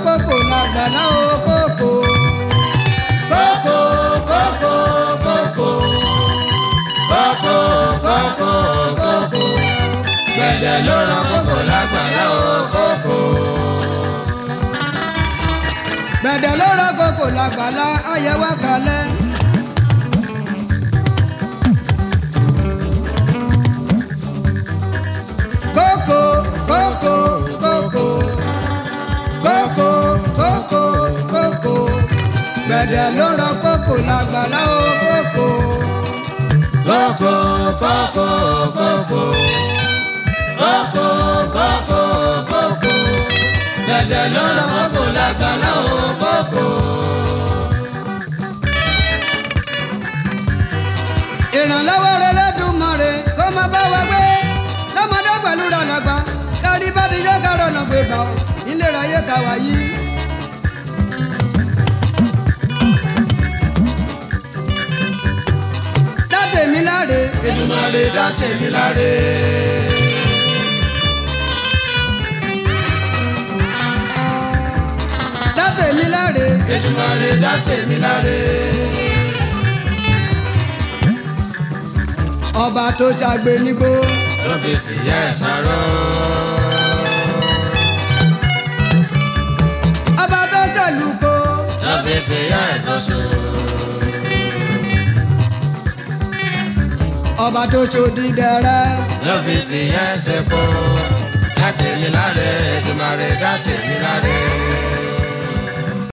kókò lágbàlá o kókò. kókó kókó kókó kókó kókó kókó gbẹ̀dẹ̀ ló rọ kókó lágbàlá o kókó. gbẹ̀dẹ̀ ló rọ kókò lágbàlá ayẹwà kalẹ̀. kókò kókò kókò kókò kókò kókò gbẹ̀dẹ̀ ló rọ kókò lágbàlá o kókò. kókó kókó kókó kókó kókó kókó gbẹ̀dẹ̀ ló rọ kókó lágbàlá o kókó. ìrànlọ́wọ́ rẹ lẹ́dùnmọ̀rẹ́ kó má bá wa gbé lọ́mọdé pẹ̀lú rànàgbà kárí bá ti yọ kárọ̀ nà gbé gbà ó ìlera yẹ ká wá yí. dáde mi láre Èdùmàrè dá tèmi láre. dáde mi láre Èdùmàrè dá tèmi láre. ọba tó ṣàgbé nígbó ló fi fìyà ẹ̀ sáró. ọba tó ṣàlùkò ló fi fìyà ẹ̀ tó sùn. ọba tó ṣòdì dẹrẹ ló fi fìyà ẹ̀ sẹ́kọ̀. dá tèmi láre Èdùmàrè dá tèmi láre.